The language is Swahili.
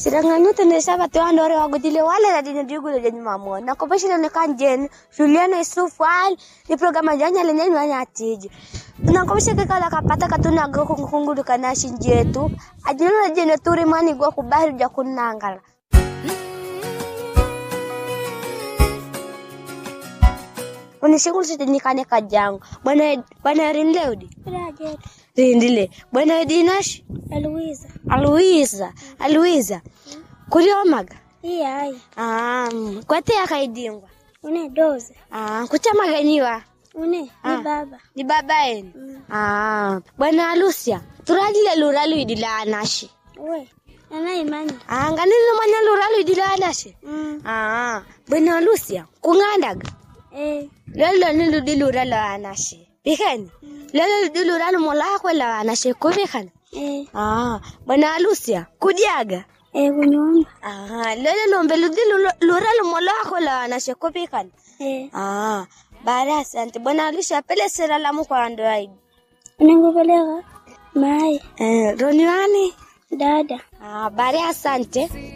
Siranganyuta ne saba tu andore wagutile wale na dina digulo jenyu mamo. Na ko bashina ne kanjen Juliana Isufu al ni programa janya lenye ni wanya atiji. Na ko bashika kala kapata katuna go kungulu kana shinjetu. Ajino jene turi mani go kubahiri ja kunangala. Unishingulu sitinikane kajangu. Bwana bwana rinleudi. Rajet. Rindile. Bwana dinash. Eloisa. Aluiza. Aluiza. Kuriomaga. Iya ai. Ah, kwate akaidingwa. Une doze. Ah, kuchamaganiwa. Une Ah. ni baba. Ni baba yenu. Ah, bwana Lucia. Turajile luralu idila anashi. We. Ana imani. Ah, nganini mwanya luralu idila anashi. Mm. Ah, bwana Lucia. Kungandaga. Eh. Lolo ni ludi luralu anashi. Bikani. Lolo ludi luralu mola kwela anashi kubikani. Eh. Ah, bwana Lucia. Kudiaga. Eh kunyumba. Ah, lolo lombe ludi lu- luralu mola kwela anashi kubikani. Eh. Ah, baada asante. Bwana Lucia pele sera lamu kwa Android. Unangopeleka. Mai. Eh, Roniwani. Dada. Ah, baada asante.